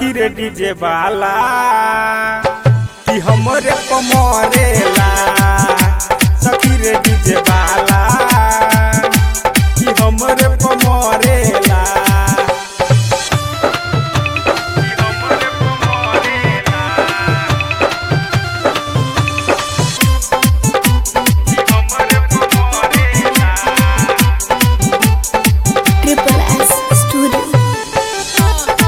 सखी रे डीजे वाला कि हमरे कमरेला सखी रे डीजे वाला कि हमरे कमरेला Triple S Studio.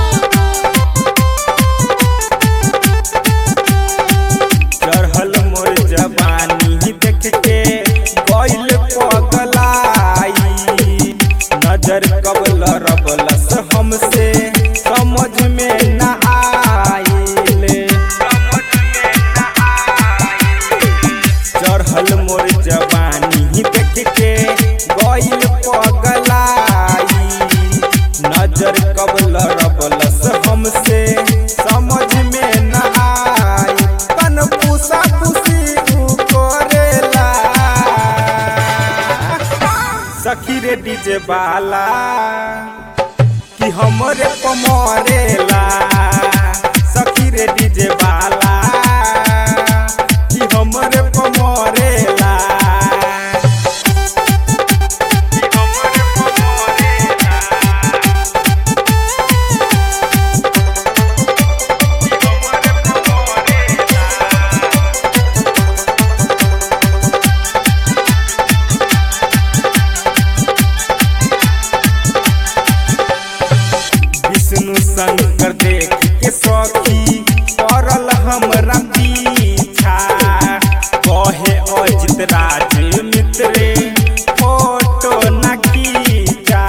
चढ़ल मोर जवानी देख के गइल पगलाई नजर कबल रबलस हमसे समझ में न आइले चढ़ल मोर जवानी देख के गइल पगलाई नजर कबल रबलस हमसे समझ में न आई तन पूसा पूसी उ करेला सखी रे डीजे वाला कि हमरे कमरेला सखी रे डीजे वाला कि हमरे कमरेला कि हमरे कमरेला विष्णु शंकर देख के सखी पड़ल हमरा पीछा कहे अजित राज मित्रे फोटो न खींचा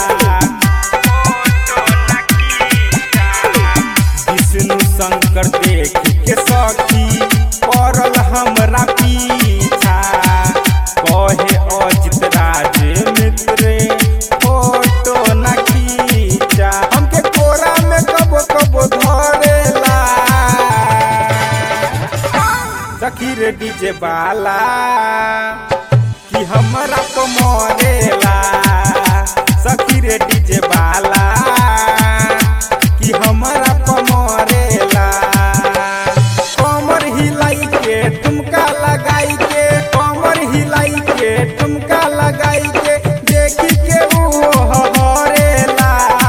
विष्णु शंकर देख के सखी पड़ल हमरा पीछा कहे अजित राज मित्रे फोटो न खींचा हमके कोरा में कबो कबो धरेला सखी रे डीजे वाला कि हमरा तो मरेला सखी रे डीजे वाला कि हमरा तो मरेला कमर हिलाई के ठुमका लगाई के कमर हिलाई के ठुमका लगाई के देखी के वो हरेला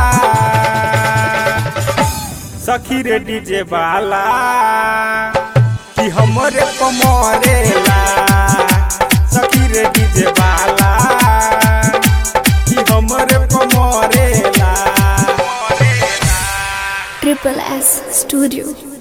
सखी रे डीजे वाला कि हमरे कमरेला सखी रे डीजे वाला कि हमरे कमरेला Triple S Studio.